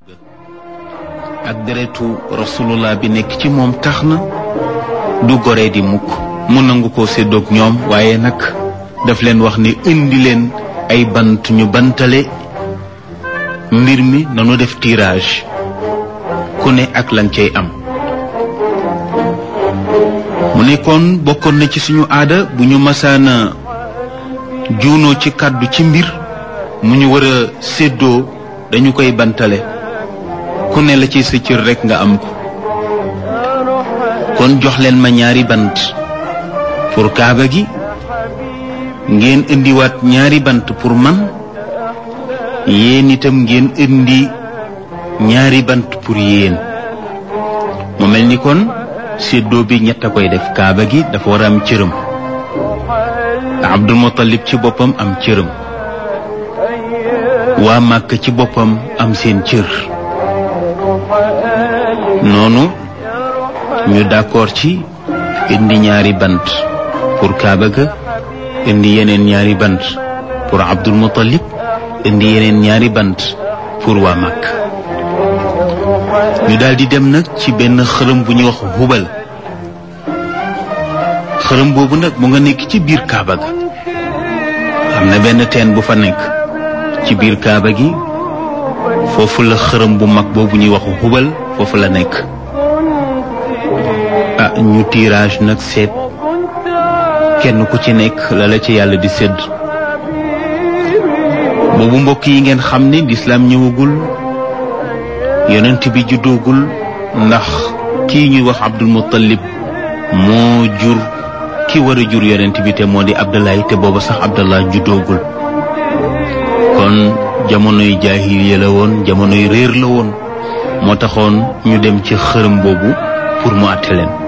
ak deretu rasulullah bi nekk ci moom tax na du goree di mukk mu nangu ko séddoog ñoom waaye nag daf leen wax ni indi leen ay bant ñu bantale mbir mi nanu def tirage ku ne ak lan cay am mu nekkoon bokkoon na ci suñu aada bu ñu masaana juunoo ci kàddu ci mbir mu ñu war a séddoo dañu koy bantale ku ne la ci sa cër rekk nga am ko kon jox leen ma ñaari bant pour kaaba gi ngeen indiwaat ñaari bant pour man yéen itam ngeen indi ñaari bant pour yéen mu mel ni kon séddoo bi ñett a koy def kaaba gi dafa war a am cërëm Abdul Muttalib ci boppam am cërëm waa Màkk ci boppam am seen cër noonu ñu d'accord ci indi ñaari bant pour kaaba ga indi yeneen ñaari bant pour Abdul Muttalib indi yeneen ñaari bant pour waa Màkk ñu daldi dem nag ci benn xërëm bu ñuy wax hubal xërëm boobu nag mu nga nekk ci biir kaaba ga am na benn teen bu fa nekk ci biir kaaba gi foofu la xërëm bu mag boobu ñuy wax hubal foofu la nekk ah ñu tirage nag seet kenn ku ci nekk la la ci yàlla di sédd boobu mbokk yi ngeen xam ne lislaam ñëwagul yonent bi juddoogul ndax kii ñuy wax Abdul Muttalib moo jur ki war a jur yonent bi te moo di Abdallah te booba sax Abdallah juddoogul kon jamonoy jaahiliya la woon jamonoy réer la woon moo taxoon ñu dem ci xërëm boobu pour mu àtte leen